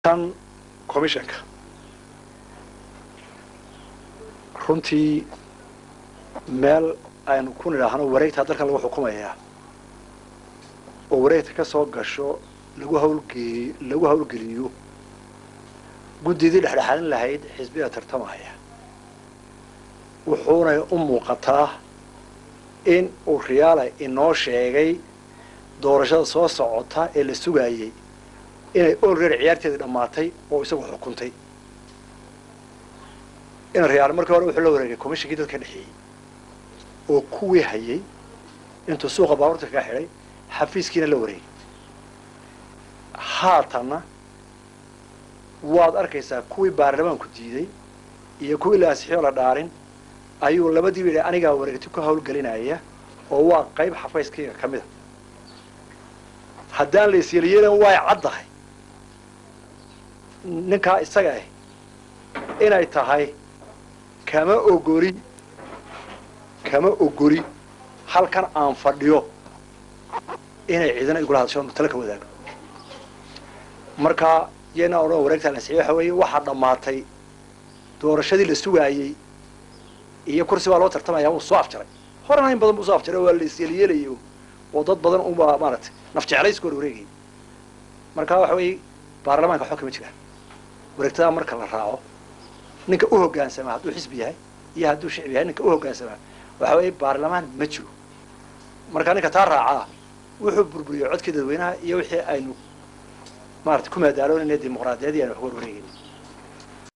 tan commissionka runtii meel aynu ku nidhaahno wareegtaa dalkan lagu xukumayaa oo wareegta ka soo gasho lagu hawlgee lagu hawlgeliyo guddidii dhexdhexaalin lahayd xisbiga tartamaya wuxuunay u muuqataa in uu riyaala inoo sheegay doorashada soo socota ee la sugaayey inay olreer ciyaarteedii dhammaatay oo isagu xukuntay in riyaal markii hore wuxuu la wareegay commishinkii dadka dhexeeyey oo kuwii hayay intuu suuqa baabuurta kaga xidhay xafiiskiina la wareegay haatanna waad arkaysaa kuwii baarlamaanku diiday iyo kuwii la ansixiyoo la dhaarin ayuu labadiiba yidhi anigaa wareegti ku hawlgelinaya oo waa qayb xafayskayga ka mida haddaan la isyelyeelan way caddahay ninkaa isaga ah inay tahay kama ogoli kama ogoli halkan aan fadhiyo inay ciidana igula hadasho tala ka wadaago marka yena odhan wareegtaa la ansixiyo waxa weeye waxaa dhammaatay doorashadii la sugaayey iyo kursi baa loo tartamaya wuu soo afjaray horena in badan buu soo afjaray waa la isyelyeelayay oo dad badan unbaa maaragtay naf jeclayska hor wareegayay marka waxa weeye baarlamaanka waxba kama jiraan wareegtadaa marka la raaco ninka u hoggaansamaa hadduu xisbi yahay iyo hadduu shicbi yahay ninka u hoggaansamaa waxa weeye baarlamaan ma jiro marka ninka taa raacaa wuxuu burburiyey codkii dadweynaha iyo wixii aynu maarata ku maadaaloonayna dimuqraadiyadii aynu wax war wareegayna